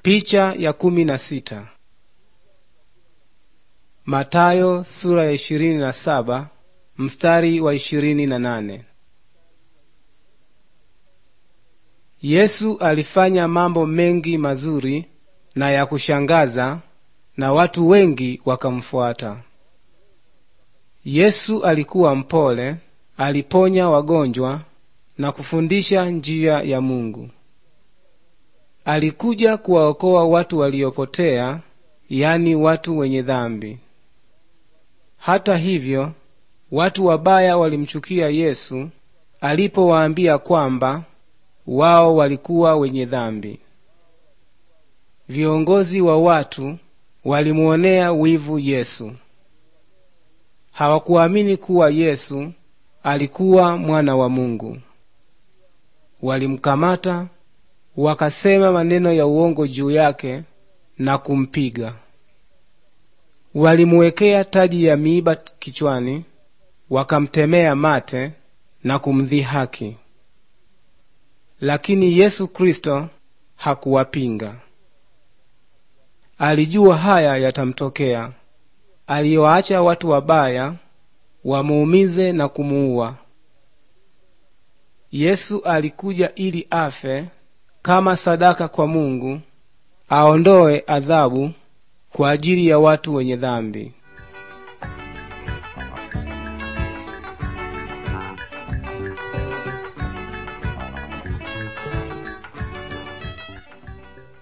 Picha ya kumi na sita. Matayo sura ya ishirini na saba mstari wa ishirini na nane. Yesu alifanya mambo mengi mazuri na ya kushangaza na watu wengi wakamfuata. Yesu alikuwa mpole, aliponya wagonjwa na kufundisha njia ya Mungu. Alikuja kuwaokoa watu waliopotea, yani watu wenye dhambi. Hata hivyo, watu wabaya walimchukia Yesu alipowaambia kwamba wao walikuwa wenye dhambi. Viongozi wa watu walimuonea wivu Yesu. Hawakuamini kuwa Yesu alikuwa mwana wa Mungu. Walimkamata, wakasema maneno ya uongo juu yake na kumpiga. Walimuwekea taji ya miiba kichwani, wakamtemea mate na kumdhihaki. Lakini Yesu Kristo hakuwapinga. Alijua haya yatamtokea. Aliwaacha watu wabaya wamuumize na kumuua. Yesu alikuja ili afe kama sadaka kwa Mungu, aondoe adhabu kwa ajili ya watu wenye dhambi.